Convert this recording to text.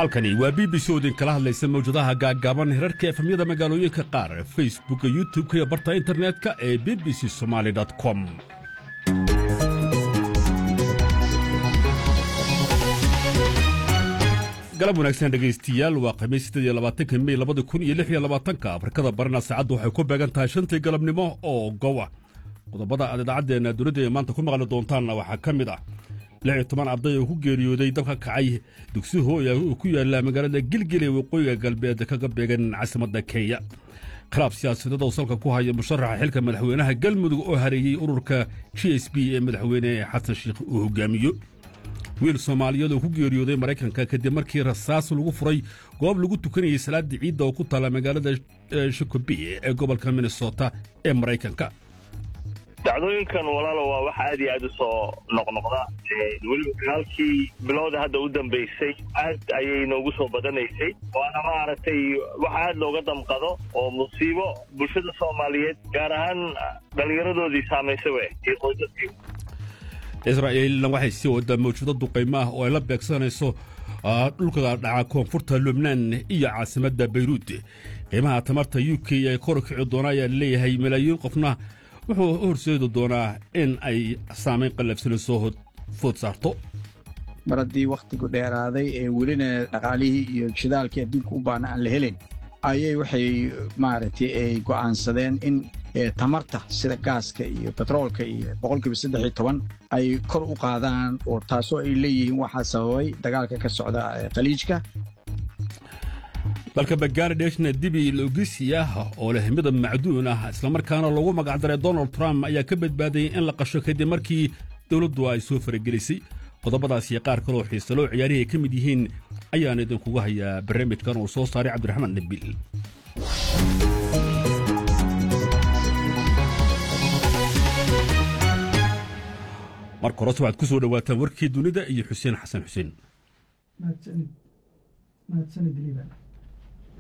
halkani waa b b c oo idinkala hadlaysa mawjadaha gaaggaaban hirarka efamyada magaalooyinka qaar facebooka youtub-ka iyo barta internetka ee b b c somaali com galab wanaagsan dhegaystiyaal waa khamiis siddeed iyo labaatanka mey labada kun iyo lix iyo labaatanka afrikada barina saacaddu waxay ku beegan tahay shantii galabnimo oo gowa qodobada aad idaacaddeenna dunida ee maanta ku maqli doontaanna waxaa ka mid ah lix iyo toban arday oo ku geeriyooday dabka kacay dugsi hooya oo ku yaalla magaalada gilgil ee waqooyiga galbeed kaga beegan caasimadda kenya khilaaf siyaasadeed oo salka ku haya musharaxa xilka madaxweynaha galmudug oo hareeyey ururka g s b ee madaxweyne xasan sheikh uu hogaamiyo wiil soomaaliyeed oo ku geeriyooday maraykanka kadib markii rasaas lagu furay goob lagu tukanayay salaadii ciidda oo ku taalla magaalada shikobi ee gobolka minnesota ee maraykanka dacdooyinkan walaalo waa wax aad iyo aad u soo noqnoqda weliba dagaalkii bilowda hadda u dambaysay aad ayay noogu soo badanaysay waana maaragtay wax aad looga damqado oo musiibo bulshada soomaaliyeed gaar ahaan dhallinyaradoodii saamaysay we iyo qoysaskii israa'iilna waxay sii waddaa mawjado duqaymo ah oo ay la beegsanayso dhulka dhaca koonfurta lubnaan iyo caasimadda bayruud qiimaha tamarta u k ee kor kici doona ayaa leeyahay malaayiin qofna wuxuu horseedi doonaa in ay saamayn qallafsano soo food saarto mar haddii wakhtigu dheeraaday ee welina dhaqaalihii iyo shidaalkii adduunka u baana aan la helayn ayay waxay maaragtay ay go'aansadeen in tamarta sida gaaska iyo betroolka iyo boqolkiiba saddex iyo toban ay kor u qaadaan oo taasoo ay leeyihiin waxaa sababay dagaalka ka socda khaliijka dalka bangaaladeshna dibi logisi ah oo leh midab macduun ah islamarkaana loogu magacdaray donald trump ayaa ka badbaadayay in la qasho kadib markii dowladdu ay soo faragelisay qodobadaas iyo qaar kaloo xiisaloo ciyaarihi ay ka mid yihiin ayaan idinkugu hayaa barnaamijkan uu soo saaray cabdiraxmaan nabil marka horese waxaad ku soo dhowaataan warkii dunida iyo xuseen xasan xuseen mahadsanid liibaan